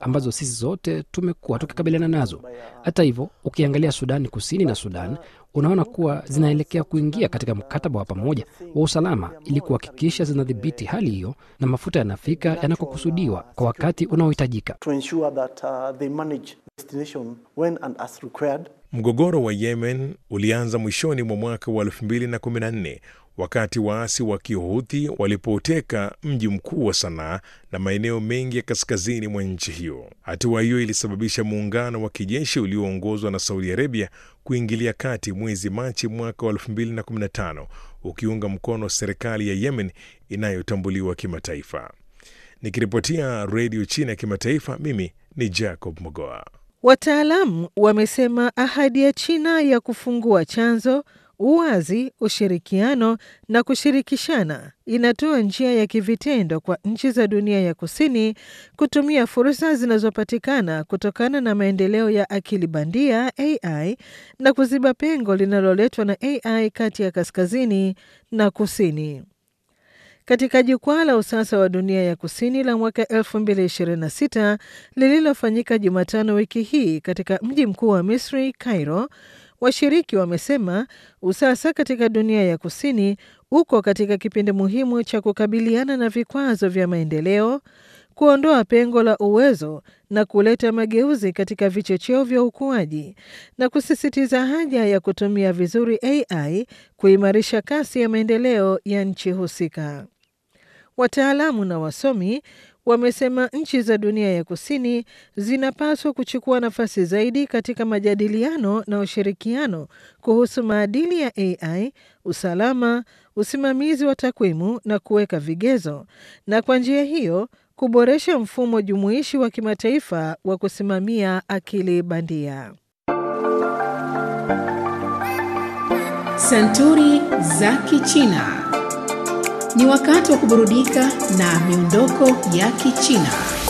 ambazo sisi zote tumekuwa tukikabiliana nazo. Hata hivyo, ukiangalia Sudani Kusini na Sudan, unaona kuwa zinaelekea kuingia katika mkataba wa pamoja wa usalama ili kuhakikisha zinadhibiti hali hiyo na mafuta yanafika yanakokusudiwa kwa wakati unaohitajika. to ensure that uh, they manage destination when and as required. Mgogoro wa Yemen ulianza mwishoni mwa mwaka wa 2014 wakati waasi wa Kihuthi walipoteka mji mkuu wa Sanaa na maeneo mengi ya kaskazini mwa nchi hiyo. Hatua hiyo ilisababisha muungano wa kijeshi ulioongozwa na Saudi Arabia kuingilia kati mwezi Machi mwaka wa 2015 ukiunga mkono serikali ya Yemen inayotambuliwa kimataifa. Nikiripotia Redio China ya Kimataifa, mimi ni Jacob Mogoa. Wataalamu wamesema ahadi ya China ya kufungua chanzo, uwazi, ushirikiano na kushirikishana inatoa njia ya kivitendo kwa nchi za dunia ya kusini kutumia fursa zinazopatikana kutokana na maendeleo ya akili bandia AI na kuziba pengo linaloletwa na AI kati ya kaskazini na kusini. Katika jukwaa la usasa wa dunia ya kusini la mwaka 2026 lililofanyika Jumatano wiki hii katika mji mkuu wa Misri, Cairo, washiriki wamesema usasa katika dunia ya kusini uko katika kipindi muhimu cha kukabiliana na vikwazo vya maendeleo, kuondoa pengo la uwezo na kuleta mageuzi katika vichocheo vya ukuaji na kusisitiza haja ya kutumia vizuri AI kuimarisha kasi ya maendeleo ya nchi husika. Wataalamu na wasomi wamesema nchi za dunia ya kusini zinapaswa kuchukua nafasi zaidi katika majadiliano na ushirikiano kuhusu maadili ya AI, usalama, usimamizi wa takwimu na kuweka vigezo, na kwa njia hiyo kuboresha mfumo jumuishi wa kimataifa wa kusimamia akili bandia. Santuri za Kichina. Ni wakati wa kuburudika na miondoko ya Kichina.